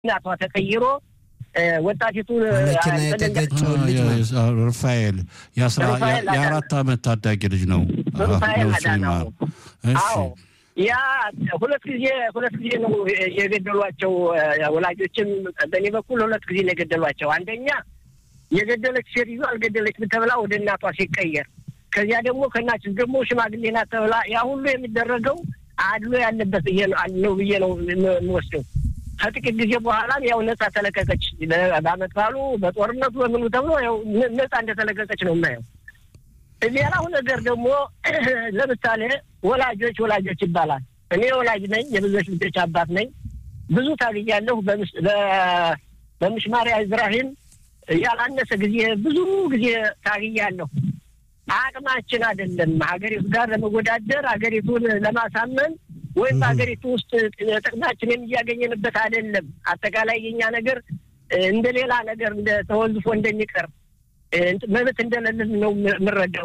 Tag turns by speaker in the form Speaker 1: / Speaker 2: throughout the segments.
Speaker 1: እናቷ ተቀይሮ ወጣቲቱ
Speaker 2: መኪና የተገጨው ልጅ
Speaker 3: ሩፋኤል የአራት ዓመት ታዳጊ ልጅ ነው።
Speaker 1: ሩፋኤል አዳናው አዎ ያ ሁለት ጊዜ ሁለት ጊዜ ነው የገደሏቸው። ወላጆችም በእኔ በኩል ሁለት ጊዜ ነው የገደሏቸው። አንደኛ የገደለች ሴትዮ አልገደለችም ተብላ ወደ እናቷ ሲቀየር፣ ከዚያ ደግሞ ከእናችን ደግሞ ሽማግሌ ናት ተብላ ያ ሁሉ የሚደረገው አድሎ ያለበት ነው ብዬ ነው የምወስደው። ከጥቂት ጊዜ በኋላም ያው ነጻ ተለቀቀች። በአመት ባሉ በጦርነቱ በምኑ ተብሎ ያው ነጻ እንደተለቀቀች ነው የማየው። ሌላው ነገር ደግሞ ለምሳሌ ወላጆች ወላጆች ይባላል። እኔ ወላጅ ነኝ፣ የብዙዎች ልጆች አባት ነኝ። ብዙ ታግያለሁ። በምሽማሪያ ኢብራሂም ያላነሰ ጊዜ ብዙ ጊዜ ታግያለሁ። አቅማችን አይደለም ሀገሪቱ ጋር ለመወዳደር ሀገሪቱን ለማሳመን ወይም በሀገሪቱ ውስጥ ጥቅማችንን እያገኘንበት አይደለም። አጠቃላይ የኛ ነገር እንደ ሌላ ነገር እንደ ተወዝፎ እንደሚቀር መብት እንደሌለን ነው የምረዳው።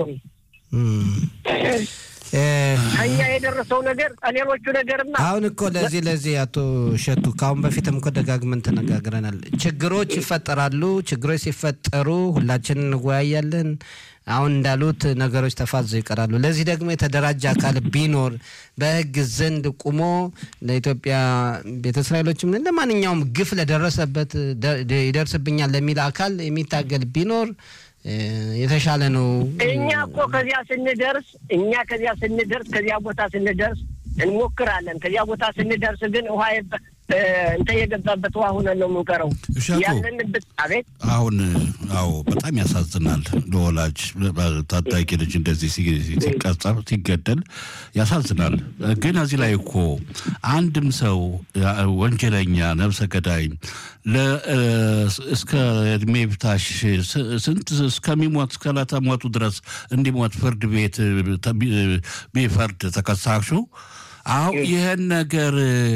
Speaker 1: እኛ የደረሰው ነገር ሌሎቹ ነገርማ
Speaker 2: አሁን እኮ ለዚህ ለዚህ አቶ እሸቱ ከአሁን በፊትም እኮ ደጋግመን ተነጋግረናል። ችግሮች ይፈጠራሉ። ችግሮች ሲፈጠሩ ሁላችን እንወያያለን። አሁን እንዳሉት ነገሮች ተፋዘው ይቀራሉ። ለዚህ ደግሞ የተደራጀ አካል ቢኖር በሕግ ዘንድ ቁሞ ለኢትዮጵያ ቤተ እስራኤሎችም ለማንኛውም ግፍ ለደረሰበት ይደርስብኛል ለሚል አካል የሚታገል ቢኖር የተሻለ ነው።
Speaker 1: እኛ እኮ ከዚያ ስንደርስ እኛ ከዚያ ስንደርስ ከዚያ ቦታ ስንደርስ እንሞክራለን። ከዚያ ቦታ ስንደርስ ግን ውሃ እንተ የገባበት ውሃ ሆነን ነው የምንቀረው ያለንበት። አቤት
Speaker 3: አሁን አዎ፣ በጣም ያሳዝናል። ለወላጅ ታዳጊ ልጅ እንደዚህ ሲቀጸር ሲገደል ያሳዝናል። ግን እዚህ ላይ እኮ አንድም ሰው ወንጀለኛ ነብሰ ገዳይ እስከ እድሜ ብታሽ ስንት እስከሚሞት እስከ ዕለተ ሞቱ ድረስ እንዲሞት ፍርድ ቤት ቢፈርድ ተከሳሹ አሁ ይህን ነገር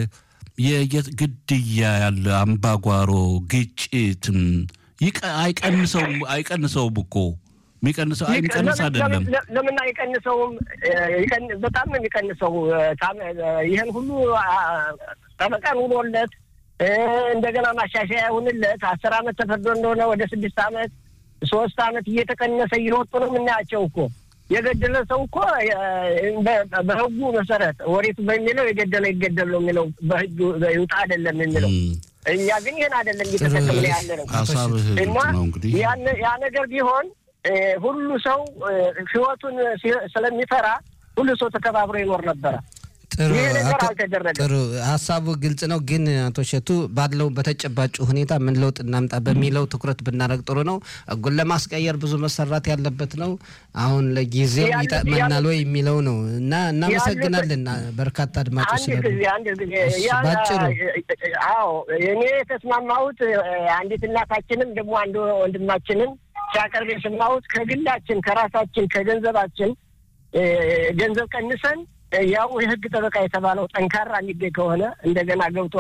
Speaker 3: ግድያ ያለ አምባጓሮ ግጭትም አይቀንሰውም አይቀንሰውም እኮ የሚቀንሰው የሚቀንስ አይደለም።
Speaker 1: ለምን አይቀንሰውም? በጣም ነው የሚቀንሰው። ይህን ሁሉ ጠበቃን ውሎለት እንደገና ማሻሻያ ይሁንለት አስር አመት ተፈርዶ እንደሆነ ወደ ስድስት አመት ሶስት አመት እየተቀነሰ እየወጡ ነው የምናያቸው እኮ የገደለ ሰው እኮ በህጉ መሰረት ወሬቱ በሚለው የገደለ ይገደል ነው የሚለው በህጉ ይውጣ አይደለም የሚለው። እኛ ግን ይህን አይደለም እየተጠቀምን ያለ ነው እና ያ ነገር ቢሆን ሁሉ ሰው ህይወቱን ስለሚፈራ ሁሉ ሰው ተከባብሮ ይኖር ነበረ። ይህ ነገር አልተደረገም።
Speaker 2: ጥሩ ሀሳቡ ግልጽ ነው። ግን አቶ እሸቱ ባለው በተጨባጭ ሁኔታ ምን ለውጥ እናምጣ በሚለው ትኩረት ብናደርግ ጥሩ ነው። ህጉን ለማስቀየር ብዙ መሰራት ያለበት ነው። አሁን ለጊዜው ይጠቅመናል ወይ የሚለው ነው እና እናመሰግናለን። በርካታ አድማጮች
Speaker 1: ባጭሩ አዎ እኔ የተስማማሁት አንዲት እናታችንም ደግሞ አንድ ወንድማችንም ሲያቀርብ የሰማሁት ከግላችን ከራሳችን ከገንዘባችን ገንዘብ ቀንሰን ያው የህግ ጠበቃ የተባለው ጠንካራ የሚገኝ ከሆነ እንደገና ገብቶ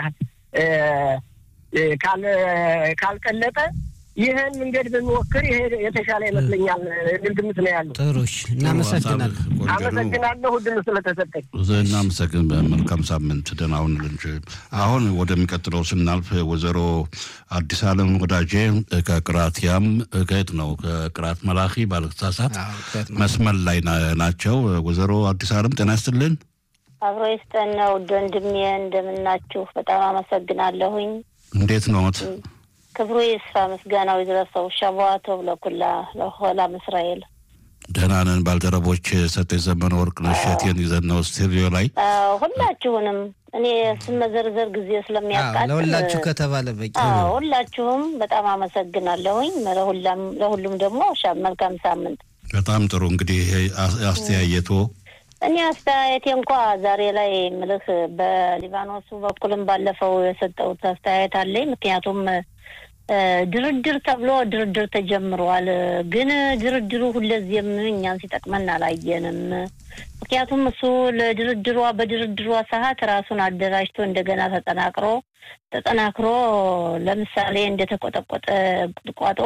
Speaker 1: ካልቀለጠ ይህን መንገድ ብንሞክር ይሄ የተሻለ ይመስለኛል የሚል ግምት ነው ያለው።
Speaker 2: ጥሩ እናመሰግናለን።
Speaker 1: አመሰግናለሁ እድሉ ስለተሰጠኝ።
Speaker 3: እናመሰግን። መልካም ሳምንት፣ ደህና ሁን። አሁን ወደሚቀጥለው ስናልፍ ወይዘሮ አዲስ አለም ወዳጄ ከቅራትያም ከየት ነው ከቅራት መላኺ ባለተሳሳት መስመር ላይ ናቸው። ወይዘሮ አዲስ አለም ጤና ይስጥልን።
Speaker 4: አብሮ ይስጠን ነው ውድ ወንድሜ፣ እንደምናችሁ በጣም አመሰግናለሁኝ።
Speaker 3: እንዴት ነዎት?
Speaker 4: ክብሩ ይስፋ ምስጋናው ይድረሰው። ሸቧቶ ለኩላ ለሆላም እስራኤል
Speaker 3: ደህና ነን። ባልደረቦች ሰጠኝ ዘመነ ወርቅ ነሸቴን ይዘን ነው ስቱዲዮ ላይ
Speaker 4: ሁላችሁንም እኔ ስመዘርዘር ጊዜ ስለሚያቃጥል
Speaker 2: ለሁላችሁ ከተባለ በቂ
Speaker 4: ሁላችሁም በጣም አመሰግናለሁኝ። ለሁሉም ደግሞ መልካም ሳምንት።
Speaker 3: በጣም ጥሩ እንግዲህ አስተያየቶ
Speaker 4: እኔ አስተያየቴ እንኳ ዛሬ ላይ ምልህ በሊባኖሱ በኩልም ባለፈው የሰጠሁት አስተያየት አለኝ። ምክንያቱም ድርድር ተብሎ ድርድር ተጀምሯል። ግን ድርድሩ ሁለዚህም እኛን ሲጠቅመን አላየንም። ምክንያቱም እሱ ለድርድሯ በድርድሯ ሰዓት ራሱን አደራጅቶ እንደገና ተጠናክሮ ተጠናክሮ ለምሳሌ እንደተቆጠቆጠ ቁጥቋጦ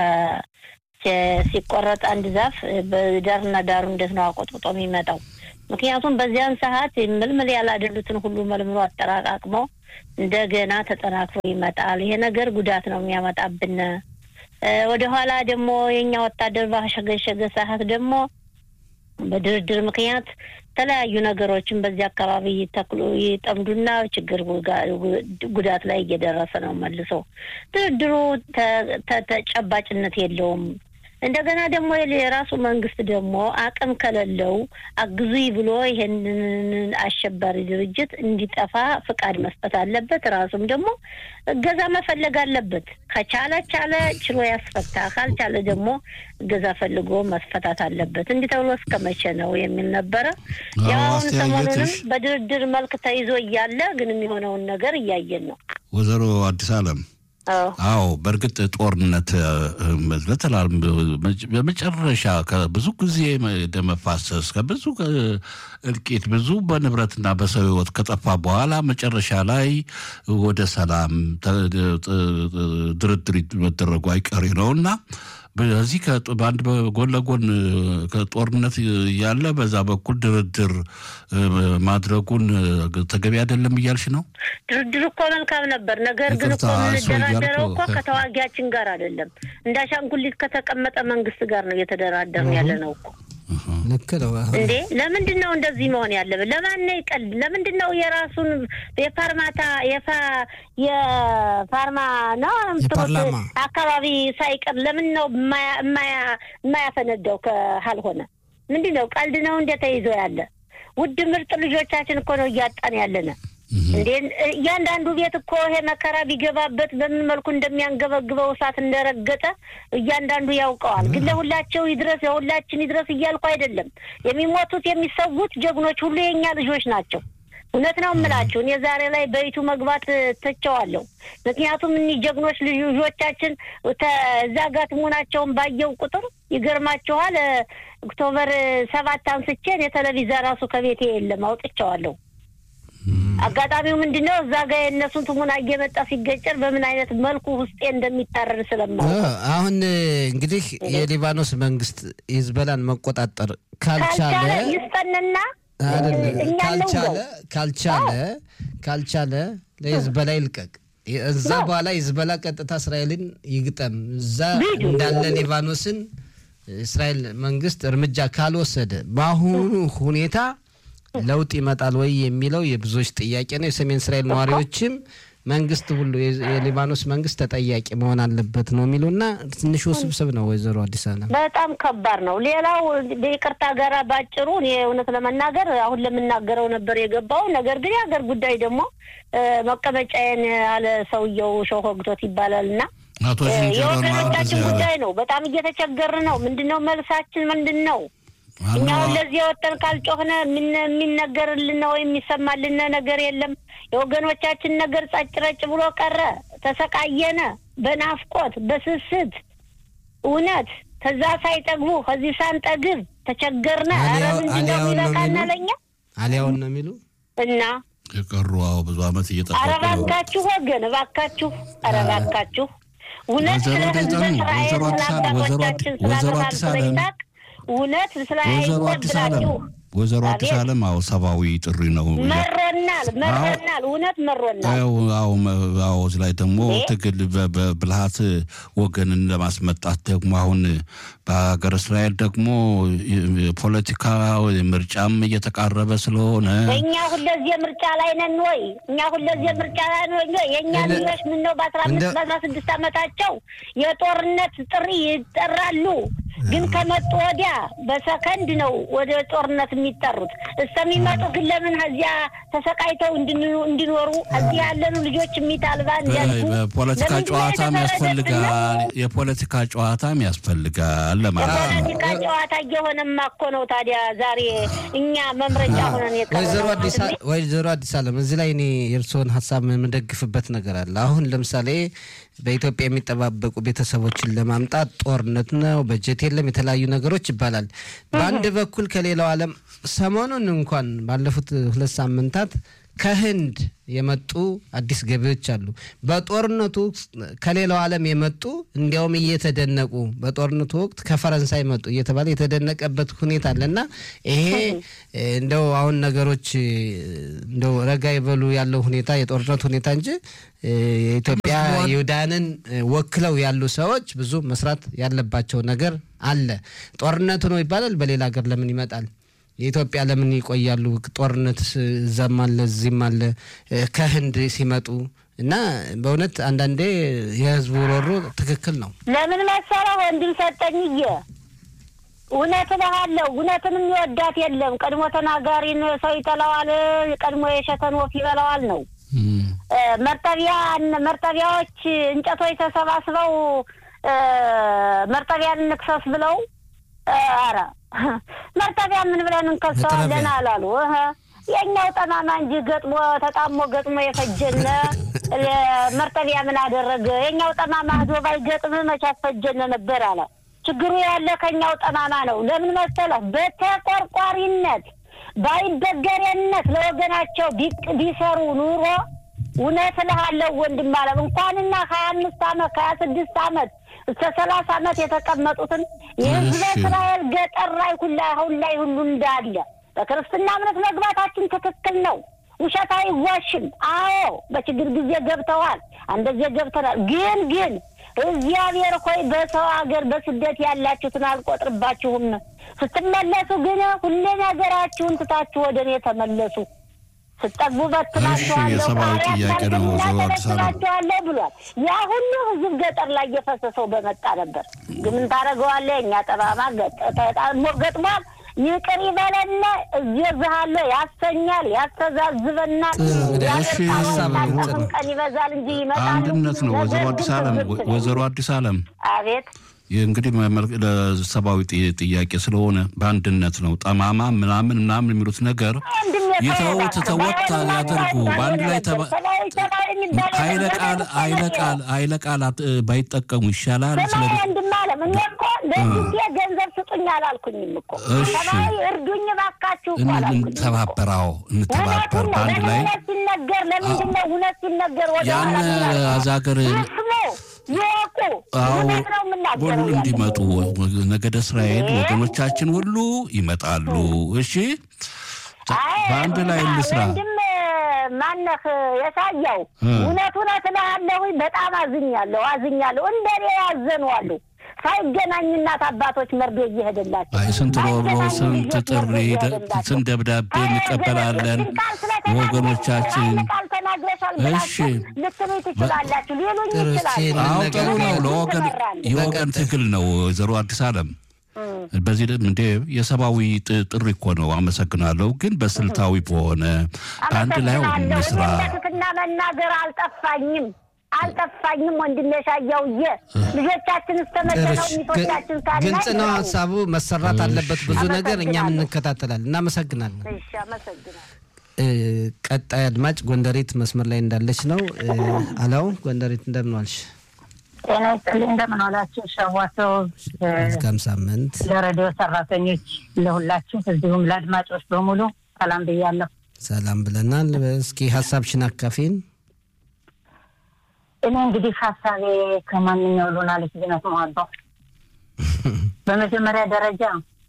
Speaker 4: ሲቆረጥ አንድ ዛፍ በዳርና ዳሩ እንዴት ነው አቆጥቁጦ የሚመጣው? ምክንያቱም በዚያን ሰዓት ምልምል ያላደሉትን ሁሉ መልምሎ አጠራቃቅመው እንደገና ተጠናክሮ ይመጣል። ይሄ ነገር ጉዳት ነው የሚያመጣብን። ወደ ኋላ ደግሞ የእኛ ወታደር ባሸገሸገ ሰዓት ደግሞ በድርድር ምክንያት የተለያዩ ነገሮችን በዚህ አካባቢ ይተክሉ ይጠምዱና ችግር ጉዳት ላይ እየደረሰ ነው። መልሶ ድርድሩ ተጨባጭነት የለውም። እንደገና ደግሞ የራሱ መንግስት ደግሞ አቅም ከሌለው አግዙኝ ብሎ ይሄንን አሸባሪ ድርጅት እንዲጠፋ ፍቃድ መስጠት አለበት። ራሱም ደግሞ እገዛ መፈለግ አለበት። ከቻለ ቻለ ችሎ ያስፈታ፣ ካልቻለ ደግሞ እገዛ ፈልጎ መስፈታት አለበት። እንዲህ ተብሎ እስከ መቼ ነው የሚል ነበረ። ያሁን ሰሞኑንም በድርድር መልክ ተይዞ እያለ ግን የሚሆነውን ነገር እያየን ነው።
Speaker 3: ወይዘሮ አዲስ አለም አዎ በእርግጥ ጦርነት በተላል በመጨረሻ ከብዙ ጊዜ ደም መፋሰስ ከብዙ እልቂት ብዙ በንብረትና በሰው ሕይወት ከጠፋ በኋላ መጨረሻ ላይ ወደ ሰላም ድርድር መደረጉ አይቀሬ ነው እና በዚህ በአንድ ጎን ለጎን ከጦርነት ያለ በዛ በኩል ድርድር ማድረጉን ተገቢ አይደለም እያልሽ ነው?
Speaker 4: ድርድር እኮ መልካም ነበር። ነገር ግን እኮ የምንደራደረው እኮ ከተዋጊያችን ጋር አይደለም፣ እንደ አሻንጉሊት ከተቀመጠ መንግስት ጋር ነው እየተደራደርን ያለ ነው እኮ።
Speaker 2: ልክ ነው
Speaker 4: እንዴ! ለምንድን ነው እንደዚህ መሆን ያለብን? ለማን ነው ይቀል? ለምንድን ነው የራሱን የፋርማታ የፋርማ ነው አካባቢ ሳይቀር ለምን ነው የማያፈነዳው? ካልሆነ ምንድን ነው ቀልድ ነው እንደ ተይዞ ያለ ውድ ምርጥ ልጆቻችን እኮ ነው እያጣን ያለነ እንዴ እያንዳንዱ ቤት እኮ ይሄ መከራ ቢገባበት በምን መልኩ እንደሚያንገበግበው እሳት እንደረገጠ እያንዳንዱ ያውቀዋል። ግን ለሁላቸው ይድረስ ለሁላችን ይድረስ እያልኩ አይደለም። የሚሞቱት የሚሰዉት ጀግኖች ሁሉ የእኛ ልጆች ናቸው። እውነት ነው የምላችሁ። እኔ ዛሬ ላይ በይቱ መግባት ትቸዋለሁ። ምክንያቱም እኒህ ጀግኖች ልጆቻችን እዛ ጋር መሆናቸውን ባየው ቁጥር ይገርማችኋል። ኦክቶበር ሰባት አንስቼ የቴሌቪዥን ራሱ ከቤቴ የለም አውጥቼዋለሁ። አጋጣሚው ምንድን ነው? እዛ ጋር የእነሱን ትሙና እየመጣ ሲገጨር በምን አይነት መልኩ ውስጤ እንደሚታረር ስለማውቅ
Speaker 2: አሁን እንግዲህ የሊባኖስ መንግስት ሂዝቦላን መቆጣጠር ካልቻለ
Speaker 4: ይስጠንና
Speaker 2: ካልቻለ ካልቻለ ካልቻለ ለሂዝቦላ ይልቀቅ። እዛ በኋላ ሂዝቦላ ቀጥታ እስራኤልን ይግጠም። እዛ እንዳለ ሊባኖስን እስራኤል መንግስት እርምጃ ካልወሰደ በአሁኑ ሁኔታ ለውጥ ይመጣል ወይ የሚለው የብዙዎች ጥያቄ ነው። የሰሜን እስራኤል ነዋሪዎችም መንግስት ሁሉ የሊባኖስ መንግስት ተጠያቂ መሆን አለበት ነው የሚሉና ትንሽ ውስብስብ ነው። ወይዘሮ አዲስ አለም
Speaker 4: በጣም ከባድ ነው። ሌላው በይቅርታ ጋር ባጭሩ እኔ እውነት ለመናገር አሁን ለምናገረው ነበር የገባው። ነገር ግን የሀገር ጉዳይ ደግሞ መቀመጫዬን ያለ ሰውየው ሾህ ወግቶት ይባላል እና የወገኖቻችን ጉዳይ ነው። በጣም እየተቸገርን ነው። ምንድን ነው መልሳችን? ምንድን ነው? እኛ አሁን ለዚህ የወጠን ካልጮህነ የሚነገርልን ወይም የሚሰማልን ነገር የለም። የወገኖቻችን ነገር ጸጭ ረጭ ብሎ ቀረ። ተሰቃየነ፣ በናፍቆት በስስት እውነት ከዛ ሳይጠግቡ ከዚህ ሳንጠግብ ተቸገርነ። ኧረ ምንድነው ይበቃና ለኛ
Speaker 2: አሊያውን ነው የሚሉ
Speaker 4: እና
Speaker 3: የቀሩ አዎ ብዙ አመት እየጠበቁ
Speaker 4: ኧረ እባካችሁ ወገን እባካችሁ ኧረ እባካችሁ እውነት ስለ ህዝበ እስራኤል ስለ አባቶቻችን ስለ አብርሃም ስለ ይስሐቅ እውነት ስለ
Speaker 3: ወይዘሮ አዲስ አለም ወይዘሮ አዲስ አለም አዎ ሰብአዊ ጥሪ ነው።
Speaker 4: መሮናል መሮናል፣ እውነት መሮናል።
Speaker 3: አዎ እዚህ ላይ ደግሞ ትግል በብልሃት ወገንን ለማስመጣት ደግሞ አሁን በሀገር እስራኤል ደግሞ ፖለቲካ ምርጫም እየተቃረበ ስለሆነ
Speaker 4: እኛ ሁለዚህ ምርጫ ላይ ነን ወይ? እኛ ሁለዚህ ምርጫ ላይ ነን ወይ? የእኛ ልጆች ምን ነው በአስራ አምስት በአስራ ስድስት ዓመታቸው የጦርነት ጥሪ ይጠራሉ። ግን ከመጡ ወዲያ በሰከንድ ነው ወደ ጦርነት የሚጠሩት። እስከሚመጡ ግን ለምን እዚያ ተሰቃይተው እንዲኖሩ እዚህ ያለኑ ልጆች የሚታልባ እንዲያልጉ
Speaker 3: ፖለቲካ ጨዋታም ያስፈልጋል። የፖለቲካ ጨዋታም ያስፈልጋል ለማለት ነው።
Speaker 4: የፖለቲካ ጨዋታ እየሆነማ እኮ ነው። ታዲያ ዛሬ እኛ መምረጫ ሆነን
Speaker 2: ወይዘሮ አዲስ አለም እዚህ ላይ እኔ የእርስዎን ሀሳብ የምደግፍበት ነገር አለ። አሁን ለምሳሌ በኢትዮጵያ የሚጠባበቁ ቤተሰቦችን ለማምጣት ጦርነት ነው፣ በጀት የለም፣ የተለያዩ ነገሮች ይባላል። በአንድ በኩል ከሌላው ዓለም ሰሞኑን እንኳን ባለፉት ሁለት ሳምንታት ከህንድ የመጡ አዲስ ገቢዎች አሉ። በጦርነቱ ከሌላው ዓለም የመጡ እንዲያውም እየተደነቁ በጦርነቱ ወቅት ከፈረንሳይ መጡ እየተባለ የተደነቀበት ሁኔታ አለ እና ይሄ እንደው አሁን ነገሮች እንደው ረጋ ይበሉ ያለው ሁኔታ የጦርነት ሁኔታ እንጂ የኢትዮጵያ ይሁዳንን ወክለው ያሉ ሰዎች ብዙ መስራት ያለባቸው ነገር አለ። ጦርነቱ ነው ይባላል። በሌላ ሀገር ለምን ይመጣል? የኢትዮጵያ ለምን ይቆያሉ? ጦርነት እዛም አለ እዚህም አለ ከህንድ ሲመጡ እና በእውነት አንዳንዴ የህዝቡ ሮሮ ትክክል ነው።
Speaker 4: ለምን መሰለህ ወንድም ሰጠኝዬ እውነት እልሃለሁ፣ እውነትን የሚወዳት የለም። ቀድሞ ተናጋሪን ሰው ይጠላዋል፣ ቀድሞ የሸተን ወፍ ይበላዋል ነው። መርጠቢያ መርጠቢያዎች እንጨቶች ተሰባስበው መርጠቢያን እንክሰስ ብለው ኧረ መርጠቢያ ምን ብለን እንከሰዋለን አላሉ። የእኛው ጠማማ እንጂ ገጥሞ ተጣሞ ገጥሞ የፈጀነ መርጠቢያ ምን አደረገ? የእኛው ጠማማ ህዶ ባይገጥም መቼ አስፈጀነ ነበር አለ። ችግሩ ያለ ከእኛው ጠማማ ነው። ለምን መሰለህ? በተቆርቋሪነት ባይበገሬነት ለወገናቸው ቢሰሩ ኑሮ እውነት እልሃለሁ ወንድም አለም እንኳንና ሀያ አምስት አመት ከሀያ ስድስት አመት እስከ ሰላሳ አመት የተቀመጡትን የህዝበ እስራኤል ገጠር ላይ ሁላ አሁን ላይ ሁሉ እንዳለ በክርስትና እምነት መግባታችን ትክክል ነው። ውሸት አይዋሽም። አዎ በችግር ጊዜ ገብተዋል፣ አንደዚህ ገብተናል። ግን ግን እግዚአብሔር ሆይ በሰው ሀገር በስደት ያላችሁትን አልቆጥርባችሁም። ስትመለሱ ግን ሁሌ ነገራችሁን ትታችሁ ወደ እኔ ተመለሱ። ስጠግቡ በትናችኋለሁ፣
Speaker 3: የሰብአዊ ጥያቄ ነው።
Speaker 4: በትናችኋለሁ ብሏል። ያ ሁሉ ህዝብ ገጠር ላይ እየፈሰሰው በመጣ ነበር። ግን ምን ታደርገዋለህ? እኛ ጠማማ ገጥሟል። ይቅር ይበለና እየዝሃለሁ ያሰኛል፣ ያስተዛዝበናል። ቀን ይበዛል እንጂ ይመጣል።
Speaker 3: አንድነት ነው። ወይዘሮ አዲስ አለም ወይዘሮ አዲስ አለም
Speaker 4: አቤት
Speaker 3: እንግዲህ ለሰብአዊ ጥያቄ ስለሆነ በአንድነት ነው። ጠማማ ምናምን ምናምን የሚሉት ነገር የተውት ተወት ያደርጉ በአንድ ላይ ኃይለ ቃል ኃይለ ቃል ኃይለ ቃላት ባይጠቀሙ ይሻላል።
Speaker 4: እንድማለም እኔ እኮ ለጊዜ ገንዘብ ስጡኝ አላልኩኝም እኮ ሰብአዊ እርዱኝ ባካችሁ
Speaker 3: እንተባበራው እንተባበር በአንድ ላይ
Speaker 4: ሲነገር ለምንድን ነው እውነት ሲነገር ወደ
Speaker 3: ያን አዛገር
Speaker 4: ይወቁ
Speaker 3: ሁሉ እንዲመጡ ነገደ እስራኤል ወገኖቻችን ሁሉ ይመጣሉ። እሺ በአንድ ላይ እንስራ።
Speaker 4: ወንድም ማነህ የሳያው እውነት እውነት እልሃለሁ በጣም አዝኛለሁ አዝኛለሁ። እንደኔ ያዘኑ አሉ ሳይገናኝ እናት አባቶች መርዶ እየሄደላቸው
Speaker 3: አይ ስንት ሮሮ ስንት ጥሪ ስንት ደብዳቤ እንቀበላለን ወገኖቻችን። እሺ
Speaker 4: ልትሉ ትችላላችሁ፣ ሊሉኝ ይችላሉ።
Speaker 3: አዎ ጥሩ ነው። ለወገን የወገን ትግል ነው። ወይዘሮ አዲስ አለም በዚህ እንደ የሰብአዊ ጥሪ እኮ ነው። አመሰግናለሁ። ግን በስልታዊ በሆነ አንድ ላይ እንስራ።
Speaker 4: ትክክልና መናገር አልጠፋኝም አልጠፋኝም ወንድሜ ሻያውዬ ልጆቻችን እስተመደነው ሚቶቻችን ካለ
Speaker 2: ግልጽ ነው ሀሳቡ መሰራት አለበት። ብዙ ነገር እኛም እንከታተላለን። እናመሰግናለን።
Speaker 4: እሺ አመሰግናለሁ።
Speaker 2: ቀጣይ አድማጭ ጎንደሬት መስመር ላይ እንዳለች ነው። አላው ጎንደሬት እንደምን ዋልሽ?
Speaker 5: ጤና ይስጥልኝ። እንደምን ዋላችሁ? ሸዋሰው
Speaker 2: መልካም ሳምንት
Speaker 5: ለሬዲዮ ሰራተኞች ለሁላችሁ፣ እዚሁም ለአድማጮች በሙሉ ሰላም ብያለሁ።
Speaker 2: ሰላም ብለናል። እስኪ ሀሳብሽን አካፊን።
Speaker 5: እኔ እንግዲህ ሀሳቤ ከማንኛው ሉናለች ዝነት መዋባው በመጀመሪያ ደረጃ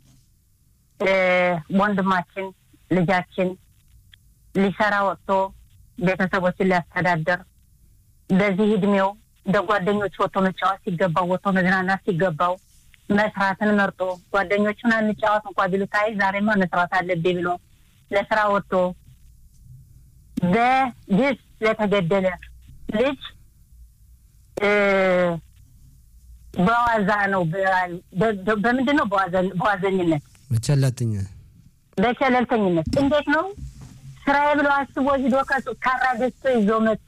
Speaker 5: ወንድማችን ልጃችን ሊሰራ ወጥቶ ቤተሰቦችን ሊያስተዳደር በዚህ እድሜው እንደ ጓደኞች ወጥቶ መጫወት ሲገባው ወጥቶ መዝናናት ሲገባው መስራትን መርጦ ጓደኞቹን አንጫወት እንኳ ቢሉት አይ ዛሬማ መስራት አለብኝ ብሎ ለስራ ወጥቶ በግፍ ለተገደለ ልጅ በዋዛ ነው። በምንድን ነው? በዋዘኝነት፣
Speaker 2: በቸለተኛ
Speaker 5: በቸለልተኝነት እንዴት ነው ስራዬ ብሎ አስቦ ሂዶ ካራ ገዝቶ ይዞ መጥቶ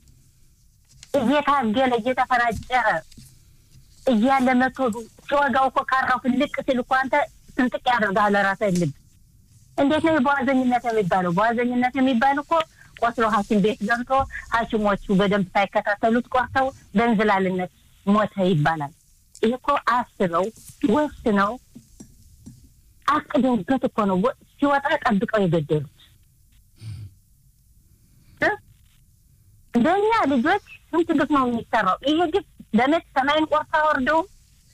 Speaker 5: እየታገለ እየተፈናጨረ እያለ መቶ ሲወጋው እኮ ካራው ፍልቅ ሲል እኮ አንተ ስንጥቅ ያደርጋል ራስህ ልብ። እንዴት ነው በዋዘኝነት የሚባለው? በዋዘኝነት የሚባል እኮ ቆስሎ ሐኪም ቤት ገብቶ ሐኪሞቹ በደንብ ሳይከታተሉት ቆርተው በእንዝላልነት ሞተ ይባላል። ይህ እኮ አስበው ወስነው አቅደውበት እኮ ነው ሲወጣ ጠብቀው የገደሉት። እንደኛ ልጆች ስንት ግፍ ነው የሚሰራው? ይሄ ግፍ በመት ሰማይን ቆርሳ ወርደውም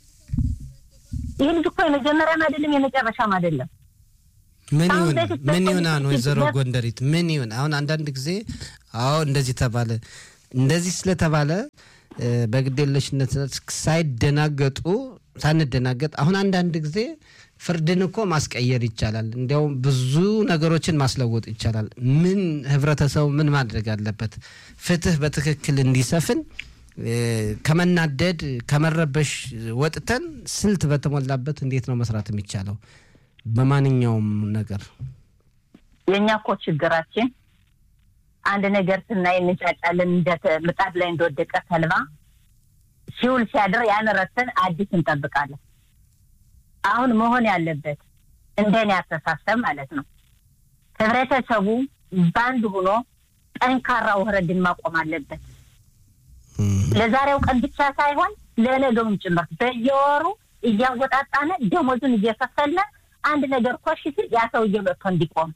Speaker 5: ይህ ልጅ እኮ የመጀመሪያም አይደለም የመጨረሻም አይደለም።
Speaker 2: ምን
Speaker 5: አሁን
Speaker 2: ይሁን
Speaker 5: በፊት
Speaker 2: ምን
Speaker 5: በፊት
Speaker 2: ይሁን አሁን
Speaker 5: በፊት
Speaker 2: ወይዘሮ
Speaker 5: በፊት
Speaker 2: ጎንደሪት ምን ይሁን አሁን አንዳንድ ጊዜ አዎ እንደዚህ ተባለ እንደዚህ ስለተባለ እ፣ በግዴለሽነት ሳይደናገጡ ሳንደናገጥ አሁን አንዳንድ ጊዜ ፍርድን እኮ ማስቀየር ይቻላል። እንዲያውም ብዙ ነገሮችን ማስለወጥ ይቻላል። ምን ህብረተሰቡ ምን ማድረግ አለበት? ፍትህ በትክክል እንዲሰፍን እ፣ ከመናደድ ከመረበሽ ወጥተን ስልት በተሞላበት እንዴት ነው መስራት የሚቻለው? በማንኛውም ነገር
Speaker 5: የእኛ እኮ ችግራችን አንድ ነገር ስናይ እንጫጫለን። እንደ ተ- ምጣድ ላይ እንደወደቀ ተልባ ሲውል ሲያድር ያን ረስተን አዲስ እንጠብቃለን። አሁን መሆን ያለበት እንደኔ አስተሳሰብ ማለት ነው ህብረተሰቡ በአንድ ሆኖ ጠንካራ ውህረድን ማቆም አለበት። ለዛሬው ቀን ብቻ ሳይሆን ለነገውም ጭምር በየወሩ እያወጣጣነ ደሞዙን እየከፈልን አንድ ነገር ኮሽ ሲል ያ ሰውዬ መጥቶ እንዲቆም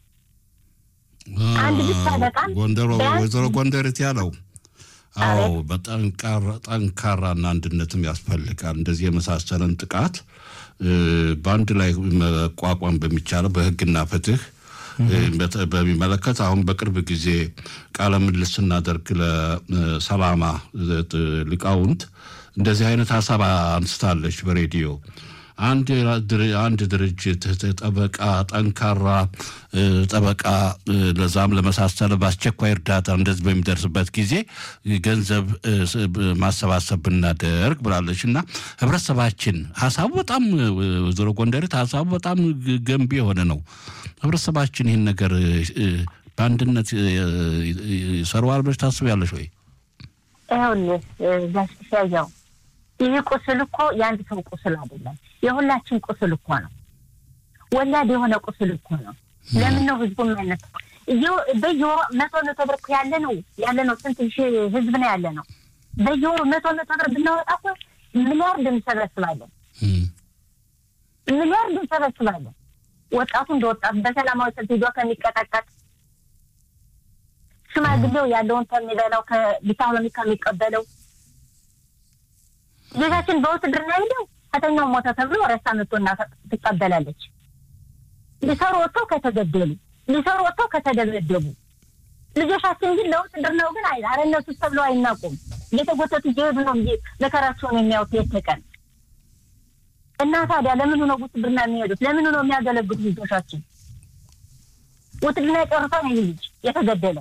Speaker 5: አንድ ብቻ በጣም
Speaker 3: ጎንደሮ
Speaker 5: ቢያንስ-
Speaker 3: ወይዘሮ ጎንደርት ያለው አዎ
Speaker 5: አቤት።
Speaker 3: በጠንካራ- ጠንካራና አንድነትም ያስፈልጋል። እንደዚህ የመሳሰለን ጥቃት እ፣ በአንድ ላይ መቋቋም በሚቻለው በህግና ፍትህ እ፣ በተ- በሚመለከት አሁን በቅርብ ጊዜ ቃለ ምልልስ ስናደርግ ለሰላማ እ፣ ሊቃውንት እንደዚህ አይነት ሀሳብ አንስታለች በሬዲዮ አንድ ድር- አንድ ድርጅት ጠበቃ ጠንካራ እ፣ ጠበቃ እ፣ ለዛም ለመሳሰለ በአስቸኳይ እርዳታ እንደዚህ በሚደርስበት ጊዜ ገንዘብ እ፣ ስ- ብ- ማሰባሰብ ብናደርግ ብላለች እና ህብረተሰባችን ሀሳቡ በጣም እ፣ ወይዘሮ ጎንደሬት ሀሳቡ በጣም ግ- ገንቢ የሆነ ነው። ህብረተሰባችን ይህን ነገር እ፣ እ፣ በአንድነት እ፣ እ፣ ይሰራዋል ብለሽ ታስቢያለሽ ወይ?
Speaker 5: ይኸውልህ ጋሽ ሲያያው ይህ ቁስል እኮ የአንድ ሰው ቁስል አይደለም፣ የሁላችን ቁስል እኮ ነው። ወላድ የሆነ ቁስል እኮ ነው። ለምን ነው ህዝቡ የማይነት በየወሩ መቶ መቶ ብር እኮ ያለ ነው ያለ ነው። ስንት ሺህ ህዝብ ነው ያለ ነው። በየወሩ መቶ መቶ ብር ብናወጣ እኮ ሚሊያርድ እንሰበስባለን፣
Speaker 3: እም፣
Speaker 5: ሚሊያርድ እንሰበስባለን። ወጣቱ እንደወጣቱ በሰላማዊ ሰልፍ ሄዶ ከሚቀጠቀጥ ሽማግሌው ያለውን ከሚበላው ከቪታሚን ከሚቀበለው ልጃችን በውትድርና ሄደው ከተኛው ሞተ ተብሎ ረሳ መጥቶና ትቀበላለች። ሊሰሩ ወጥተው ከተገደሉ፣ ሊሰሩ ወጥተው ከተደበደቡ ልጆቻችን ግን ለውትድርናው ግን አይ አረ እነሱ ተብለው አይናቁም። እየተጎተቱ እየሄዱ ነው እንጂ መከራቸውን የሚያዩት የት ቀን እና ታዲያ ለምኑ ነው ውትድርና የሚሄዱት? ለምኑ ነው የሚያገለግሉት ልጆቻችን? ውትድርና ጨርሶ ነው ይህ ልጅ የተገደለ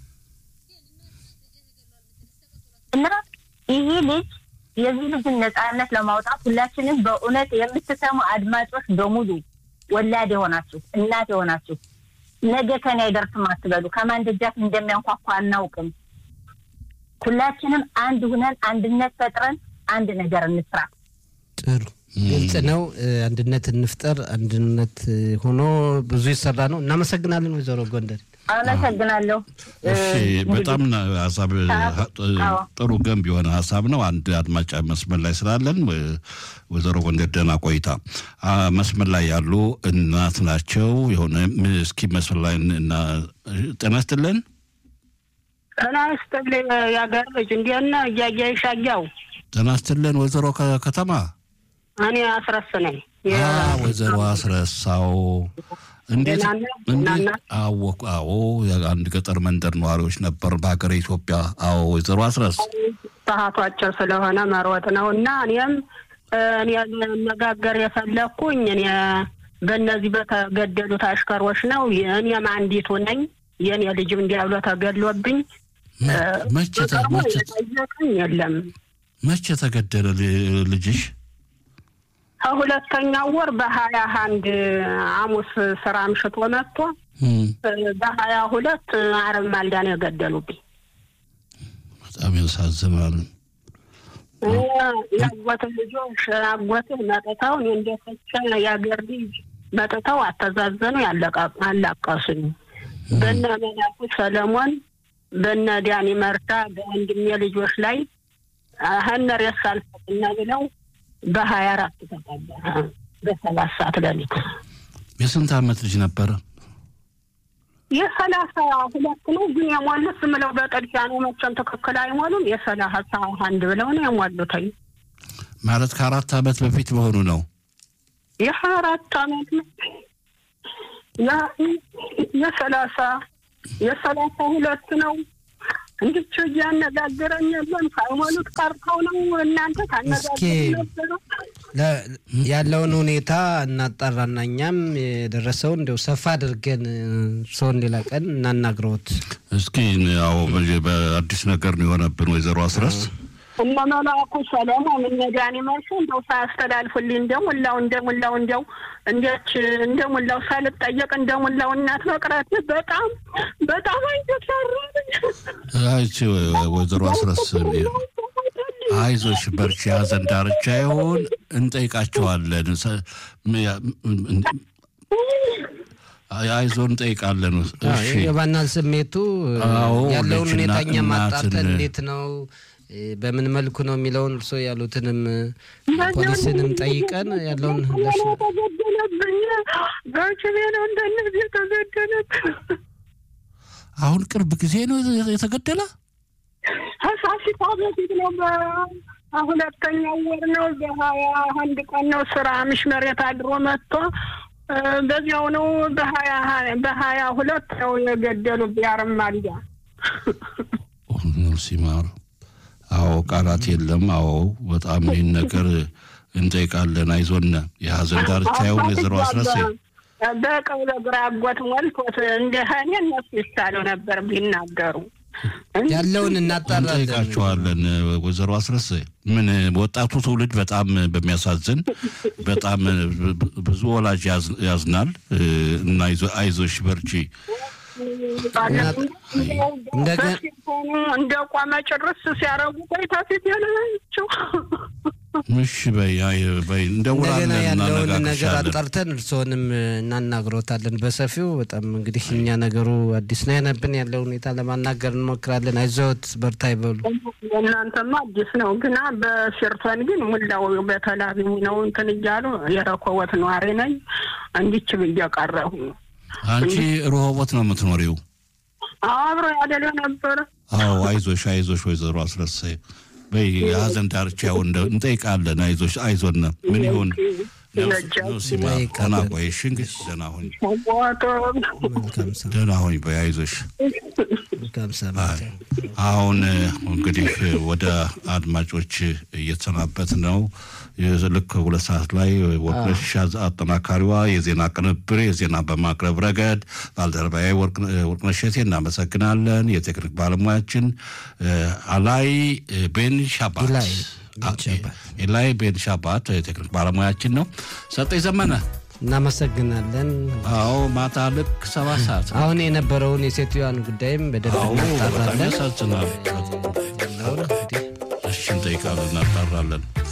Speaker 5: እና ይህ ልጅ የዚህ ልጅን ነጻነት ለማውጣት ሁላችንም በእውነት የምትሰሙ አድማጮች በሙሉ ወላድ የሆናችሁ እናት የሆናችሁ ነገ ከኔ አይደርስም አትበሉ። ከማን ደጃፍ እንደሚያንኳኳ አናውቅም። ሁላችንም አንድ ሁነን አንድነት ፈጥረን አንድ ነገር እንስራ።
Speaker 2: ጥሩ ግልጽ ነው። እ፣ አንድነት እንፍጠር። አንድነት እ፣ ሆኖ ብዙ ይሰራ ነው። እናመሰግናለን ወይዘሮ ጎንደር።
Speaker 5: አመሰግናለሁ።
Speaker 3: እሺ
Speaker 5: እንግዲህ
Speaker 3: በጣም ና- ሀሳብ
Speaker 5: አዎ።
Speaker 3: ጥሩ ገንቢ የሆነ ሀሳብ ነው። አንድ አድማጭ መስመር ላይ ስላለን ወ- ወይዘሮ ጎንደር ደህና ቆይታ። አ፣ መስመር ላይ ያሉ እናት ናቸው። የሆነ ም- እስኪ መስመር ላይ እና ጤና ይስጥልን።
Speaker 6: ጤና ይስጥልኝ የአገር ልጅ እንዴት ነህ? እያያ ይሻያው
Speaker 3: ጤና ይስጥልን ወይዘሮ ከ- ከተማ
Speaker 6: እኔ አስረስ ነኝ።
Speaker 3: አ፣ ወይዘሮ አስረሳው እንዴት
Speaker 6: ደህና ነህ?
Speaker 3: እንዴት
Speaker 6: ደህና ነህ?
Speaker 3: አወቁ? አዎ የአንድ ገጠር መንደር ነዋሪዎች ነበር በሀገር ኢትዮጵያ። አዎ ወይዘሮ አስረስ
Speaker 6: ሰዓቱ አጭር ስለሆነ መሮጥ ነው እና እኔም እ፣ እኔ መነጋገር የፈለግኩኝ እኔ በእነዚህ በተገደሉት አሽከሮች ነው። እኔም አንዲቱ ነኝ። የእኔ ልጅም እንዲያብሎ ተገድሎብኝ እ፣
Speaker 3: መቼ ተ-
Speaker 6: በቅርቡ
Speaker 3: መቼ
Speaker 6: የጠየቀኝ የለም።
Speaker 3: መቼ ተገደለ ል- ልጅሽ?
Speaker 6: ከሁለተኛው ወር በሀያ አንድ ሐሙስ ስራ አምሽቶ መጥቶ
Speaker 3: እም፣
Speaker 6: በሀያ ሁለት አረብ ማልዳ ነው የገደሉብኝ።
Speaker 3: በጣም ያሳዝናል።
Speaker 6: የአጎት ልጆች አጎት መጥተው እኔ እንደፈቸ የአገር ልጅ መጥተው አተዛዘኑ ያለቃ- አላቀሱኝ። በነ መላኩ ሰለሞን በነ ዳኒ መርታ በወንድሜ ልጆች ላይ ሀነር የሳልፈትና ብለው በሀያ አራት ተቀበረ በሰባት ሰዓት ሌሊት
Speaker 3: የስንት ዓመት ልጅ ነበረ?
Speaker 6: የሰላሳ ሁለት ነው ግን የሞሉት ዝም ብለው በጥድፊያ ነው። መቼም ትክክል አይሞሉም። የሰላሳ አንድ ብለው ነው የሞሉትኝ።
Speaker 3: ማለት ከአራት ዓመት በፊት መሆኑ ነው።
Speaker 6: የሀያ አራት አመት ነው የሰላሳ የሰላሳ ሁለት ነው። እንድች እያነጋገረኝ የለም ሳይሞሉት ቀርተው ነው። እናንተ ታነጋገሩ ነበረ
Speaker 2: ያለውን ሁኔታ እናጣራና እኛም የደረሰውን እንዲያው ሰፋ አድርገን ሰውን ሌላ ቀን እናናግረውት።
Speaker 3: እስኪ ያው በአዲስ ነገር ነው የሆነብን ወይዘሮ አስረስ
Speaker 6: እነ መላኩ ሰለሞን እነ ዳኒ መልሱ እንደው ሳያስተላልፉልኝ እንደ ሙላው እንደ ሙላው እንደው እንዴች እንደ ሙላው ሳልጠየቅ እንደ ሙላው እናት መቅረት በጣም በጣም አይተሰራልኝ።
Speaker 3: አይቺ ወይዘሮ አስረስ አይዞሽ በርቺ፣ ሀዘን ዳርቻ ይሆን እንጠይቃቸዋለን። አይዞ እንጠይቃለን። እሺ
Speaker 2: የባናል ስሜቱ
Speaker 3: አዎ፣
Speaker 2: ያለውን
Speaker 3: ልጅና
Speaker 2: ሁኔታ እኛ ማጣርተን
Speaker 3: እናትን-
Speaker 2: እንዴት ነው በምን መልኩ ነው የሚለውን እርስዎ ያሉትንም ፖሊስንም ጠይቀን ያለውን ምላሽ
Speaker 6: ተገደለብኝ በችቤ ነው እንደነዚህ የተገደለብኝ
Speaker 3: አሁን ቅርብ ጊዜ ነው የተገደለ።
Speaker 6: ከፋሲካ በፊት ነው። በሁለተኛው ወር ነው። በሀያ አንድ ቀን ነው ስራ ምሽ መሬት አድሮ መጥቶ እ፣ በዚያው ነው በሀያ በሀያ ሁለት ነው የገደሉ ቢያርማልያ
Speaker 3: ሲማር አዎ፣ ቃላት የለም። አዎ፣ በጣም ይህን ነገር እንጠይቃለን። አይዞን የሀዘን ዳርቻ ይሆን ወይዘሮ አስረስ
Speaker 6: በቀብለ ግራ አጎት ሞልቶት እንደ እኔ እነሱ ይሻለው ነበር ቢናገሩ
Speaker 2: ያለውን እናጣራለን።
Speaker 3: እንጠይቃቸዋለን። ወይዘሮ አስረስ ምን ወጣቱ ትውልድ በጣም በሚያሳዝን በጣም ብዙ ወላጅ ያዝ- ያዝናል እና አይዞ- አይዞሽ በርቺ
Speaker 2: እንደገ-
Speaker 6: እንደ ቆመ ጭርስ ሲያረጉ ቆይታ ፊት ያለችው
Speaker 3: እሺ በይ አይ በይ እንደውላለን
Speaker 2: እንደገና ያለውን ነገር
Speaker 3: እናነጋግርሻለን።
Speaker 2: አጣርተን እርስዎንም እናናግሮታለን በሰፊው። በጣም እንግዲህ እኛ ነገሩ አዲስ ነው የሆነብን። ያለው ሁኔታ ለማናገር እንሞክራለን። አይዞት በርታ ይበሉ።
Speaker 6: እናንተማ አዲስ ነው ግና በሲርቶን ግን ሙላው በተላቢው ነው እንትን እያሉ የረኮወት ነዋሪ ነኝ እንዲች ብዬ ቀረሁ።
Speaker 3: አንቺ ሮሆቦት ነው የምትኖሪው?
Speaker 6: አብሮ ያደለ ነበረ
Speaker 3: አዎ አይዞሽ አይዞሽ ወይዘሮ አስረስ በይ የሀዘን ዳርቻው እንደ- እንጠይቃለን። አይዞሽ አይዞን ምን ይሁን ነው ሲማ ደህና ቆይሽ እንግዲህ ደህና ሁኝ
Speaker 6: ሞቶ
Speaker 2: መልካም ሰ-
Speaker 3: ደህና ሁኝ በይ አይዞሽ
Speaker 2: መልካም ሰንበት።
Speaker 3: አሁን እንግዲህ ወደ አድማጮች እየተሰናበት ነው። ልክ ሁለት ሰዓት ላይ ወርቅነሽ አጠናካሪዋ የዜና ቅንብር የዜና በማቅረብ ረገድ ባልደረባዬ ወርቅነሽ እሸቴ እናመሰግናለን። የቴክኒክ ባለሙያችን አላይ ቤን ሻባት
Speaker 2: ኢላይ ቤን ሻባት።
Speaker 3: ኢላይ ቤን ሻባት የቴክኒክ ባለሙያችን ነው። ሰጠኝ ዘመነ
Speaker 2: እናመሰግናለን።
Speaker 3: አዎ ማታ ልክ ሰባት ሰዓት
Speaker 2: አሁን የነበረውን የሴትዮዋን ጉዳይም በደንብ
Speaker 3: አዎ በጣም
Speaker 2: እናጣራለን።
Speaker 3: ያሳዝናል።
Speaker 2: ያለውን እንግዲህ
Speaker 3: እሺ እንጠይቃለን፣ እናጣራለን።